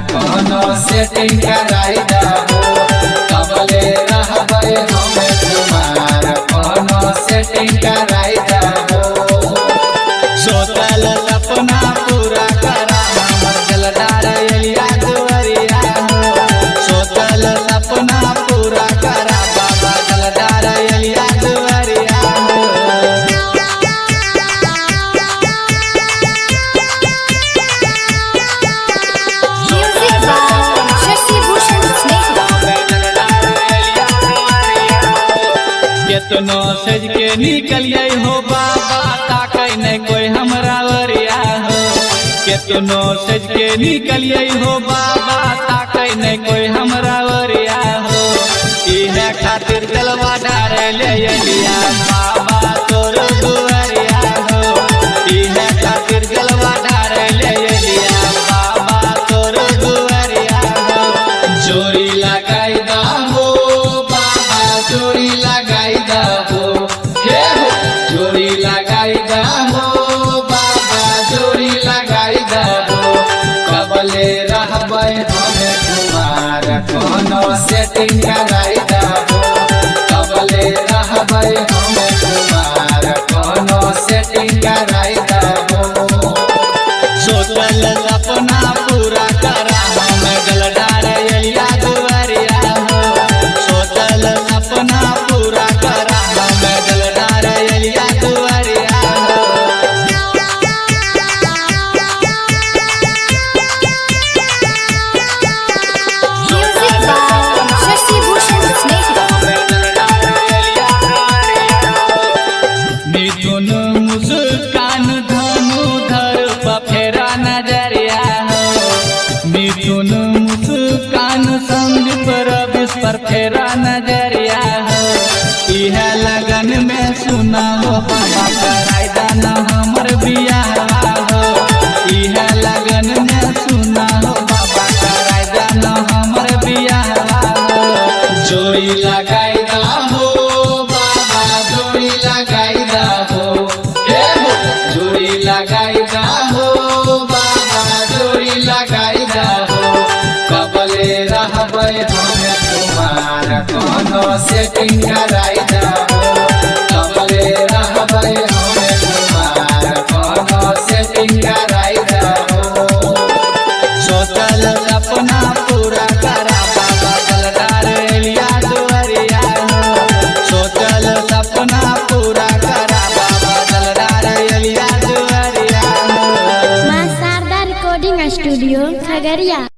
कोनो सेटिंग कराई दहो कबले रहबै हमें तुम्हार कोनो सेटिंग कराई दहो सोतल सपना पूरा करा हमर जलदार एलिया दुआरिया हो सोतल सपना पूरा करा बाबा जलदार एलिया दुआरिया हो Music by Shashi Bhushan Snehal. केतनो सज के निकलिए हो बाबा ताकै नहीं कोई हमरा वरिया हो केतनो सज के निकलिए हो बाबा ताकै नहीं कोई हमरा वरिया हो इहे खातिर जलवा डारे ले अलिया बाबा तोर दुआरिया हो इहे खातिर जलवा डारे ले अलिया बाबा तोर दुआरिया हो जोड़ी लगाई दहो बाबा जोड़ी लगाई दहो हे हो जोड़ी लगाई दहो बाबा जोड़ी लगाई दहो कबले रहबै हमें तुम्हार कोनो सेटिंग कराई दहो कबले रहबै हमें तुम्हार कोनो सेटिंग कराई दहो सोचल सपना पूरा करा हम गलडार एलिया दुआरिया हो सोचल सपना पूरा करा हम गलडार एलिया दुआरिया हो Music by Shashi Bhushan Snehal. मिथुन मुस्कान धनु धर पफेरा नजरिया हो मिथुन मुस्कान संदीप रविश पर फेरा नजरिया हो इह लगन में सुना हो बाबा कराई दाना हमर बियाह हो इह लगन में सुना हो बाबा कराई दाना हमर बियाह हो जोड़ी लगाई हो बाबा जोड़ी लगाई हो हे हो जोड़ी लगाई हो बाबा जोड़ी लगाई हो कबले रहबै हमें तुम्हार कोनो सेटिंग कराई हो कबले रहबै हमें तुम्हार कोनो सेटिंग कराई हो सोचल सपना पूरा करा बाबा जलदार एलिया दुआरिया हो सोचल सपना पूरा करा बाबा जलदार एलिया दुआरिया हो मां शारदा रिकॉर्डिंग स्टूडियो खगड़िया